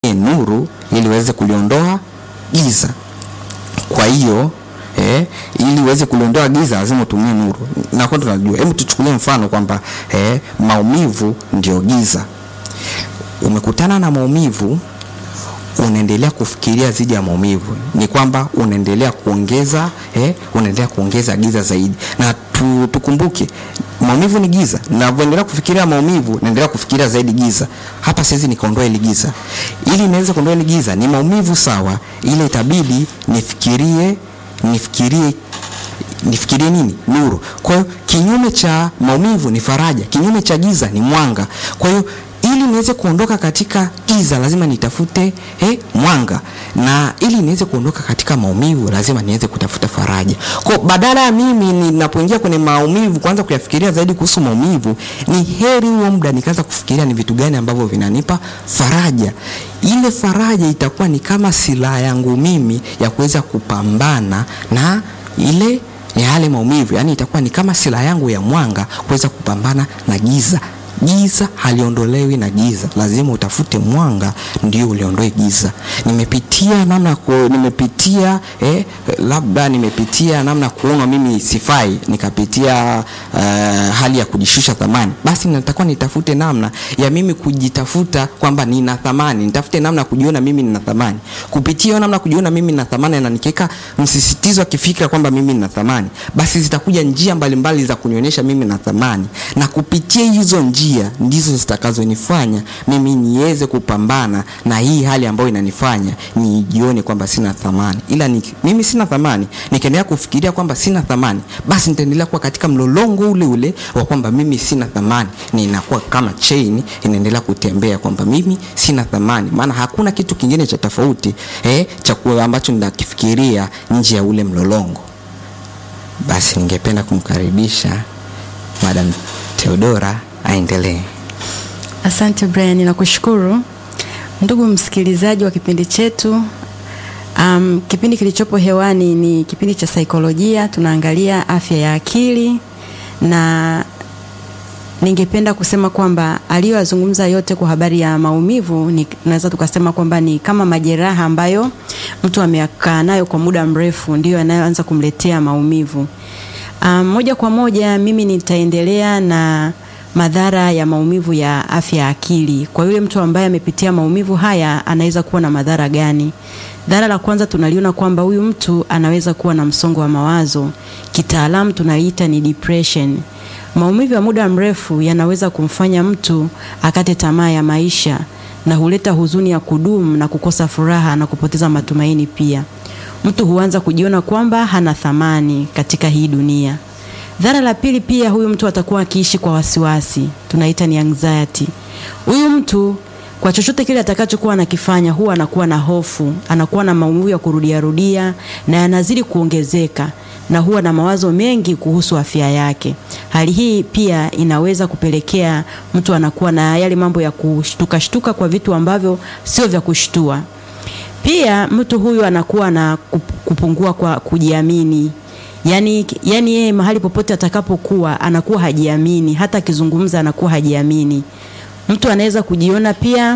nuru ili uweze kuliondoa giza. Kwa hiyo eh, ili uweze kuliondoa giza lazima utumie nuru, na kwa tunajua. Hebu tuchukulie mfano kwamba eh, maumivu ndio giza. Umekutana na maumivu, unaendelea kufikiria zidi ya maumivu, ni kwamba unaendelea kuongeza eh, unaendelea kuongeza giza zaidi. Na tu, tukumbuke maumivu ni giza. Ninavyoendelea kufikiria maumivu, naendelea kufikiria zaidi giza. Hapa siwezi nikaondoa ile giza. Ili niweze kuondoa ile giza, ni maumivu sawa, ile itabidi nifikirie nifikirie nifikirie nini? Nuru. Kwa hiyo kinyume cha maumivu ni faraja, kinyume cha giza ni mwanga. Kwa hiyo ili niweze kuondoka katika giza lazima nitafute eh, mwanga, na ili niweze kuondoka katika maumivu lazima niweze kutafuta faraja. Kwa badala ya mimi ninapoingia kwenye maumivu kwanza kuyafikiria zaidi kuhusu maumivu, ni heri huo muda nikaanza kufikiria ni vitu gani ambavyo vinanipa faraja. Ile faraja itakuwa ni kama silaha yangu mimi ya kuweza kupambana na ile ni yale maumivu, yaani itakuwa ni kama silaha yangu ya mwanga kuweza kupambana na giza. Giza haliondolewi na giza, lazima utafute mwanga ndio uliondoe giza. Nimepitia namna ku, nimepitia eh, labda nimepitia namna kuona mimi sifai, nikapitia uh, hali ya kujishusha thamani, basi natakuwa nitafute namna ya mimi kujitafuta kwamba nina thamani, nitafute namna ya kujiona mimi nina thamani. Kupitia namna kujiona mimi nina thamani na nikiweka msisitizo wa kifikra kwamba mimi nina thamani, basi zitakuja njia mbalimbali mbali za kunionyesha mimi nina thamani, na kupitia hizo njia ndizo zitakazonifanya mimi niweze kupambana na hii hali ambayo inanifanya nijione kwamba sina thamani. Ila ni, mimi sina thamani, nikiendelea kufikiria kwamba sina thamani, basi nitaendelea kuwa katika mlolongo ule ule wa kwamba mimi sina thamani, ninakuwa kama chain inaendelea kutembea kwamba mimi sina thamani, maana hakuna kitu kingine cha tofauti eh, cha ambacho ninakifikiria nje ya ule mlolongo. Basi ningependa kumkaribisha Madam Theodora aendelee. Asante Brian, nakushukuru ndugu msikilizaji wa kipindi chetu. Um, kipindi kilichopo hewani ni kipindi cha saikolojia, tunaangalia afya ya akili, na ningependa kusema kwamba aliyoyazungumza yote kwa habari ya maumivu ni tunaweza tukasema kwamba ni kama majeraha ambayo mtu amekaa nayo kwa muda mrefu, ndiyo yanayoanza kumletea maumivu. Um, moja kwa moja mimi nitaendelea na madhara ya maumivu ya afya ya akili. Kwa yule mtu ambaye amepitia maumivu haya anaweza kuwa na madhara gani? Dhara la kwanza tunaliona kwamba huyu mtu anaweza kuwa na msongo wa mawazo, kitaalamu tunaiita ni depression. Maumivu ya muda mrefu yanaweza kumfanya mtu akate tamaa ya maisha na huleta huzuni ya kudumu na kukosa furaha na kupoteza matumaini pia. Mtu huanza kujiona kwamba hana thamani katika hii dunia. Dhara la pili pia, huyu mtu atakuwa akiishi kwa wasiwasi, tunaita ni anxiety. Huyu mtu kwa chochote kile atakachokuwa anakifanya huwa anakuwa na hofu, anakuwa na maumivu ya kurudia rudia na yanazidi kuongezeka na huwa na mawazo mengi kuhusu afya yake. Hali hii pia inaweza kupelekea mtu anakuwa na yale mambo ya kushtuka shtuka kwa vitu ambavyo sio vya kushtua. Pia mtu huyu anakuwa na kupungua kwa kujiamini. Yaani yani yeye mahali popote atakapokuwa anakuwa hajiamini, hata akizungumza anakuwa hajiamini. Mtu anaweza kujiona pia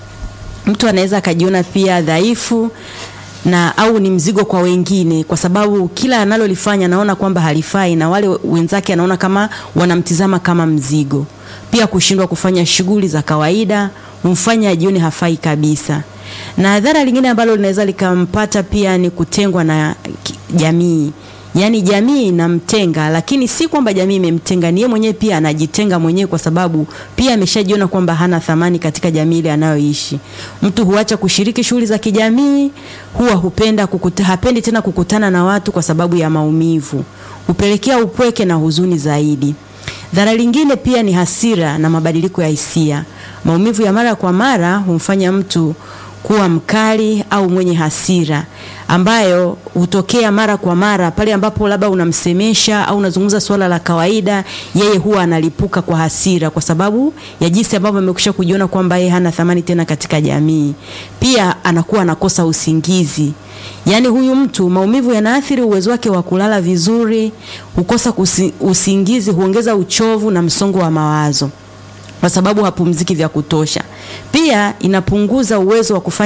mtu anaweza akajiona pia dhaifu na au ni mzigo kwa wengine, kwa sababu kila analolifanya anaona kwamba halifai na wale wenzake anaona kama wanamtizama kama mzigo. Pia kushindwa kufanya shughuli za kawaida humfanya ajione hafai kabisa. Na dhara lingine ambalo linaweza likampata pia ni kutengwa na jamii. Yaani jamii inamtenga, lakini si kwamba jamii imemtenga, ni yeye mwenyewe pia anajitenga mwenyewe, kwa sababu pia ameshajiona kwamba hana thamani katika jamii ile anayoishi. Mtu huacha kushiriki shughuli za kijamii, huwa hupenda kukuta, hapendi tena kukutana na watu kwa sababu ya maumivu, hupelekea upweke na huzuni zaidi. Dhara lingine pia ni hasira na mabadiliko ya hisia. Maumivu ya mara kwa mara humfanya mtu kuwa mkali au mwenye hasira ambayo hutokea mara kwa mara pale ambapo labda unamsemesha au unazungumza swala la kawaida, yeye huwa analipuka kwa hasira kwa sababu ya jinsi ambavyo amekwisha kujiona kwamba yeye hana thamani tena katika jamii. Pia anakuwa anakosa usingizi. Yaani huyu mtu maumivu yanaathiri uwezo wake wa kulala vizuri, hukosa kusi, usingizi, huongeza uchovu na msongo wa mawazo. kwa sababu hapumziki vya kutosha. Pia inapunguza uwezo wa kufanya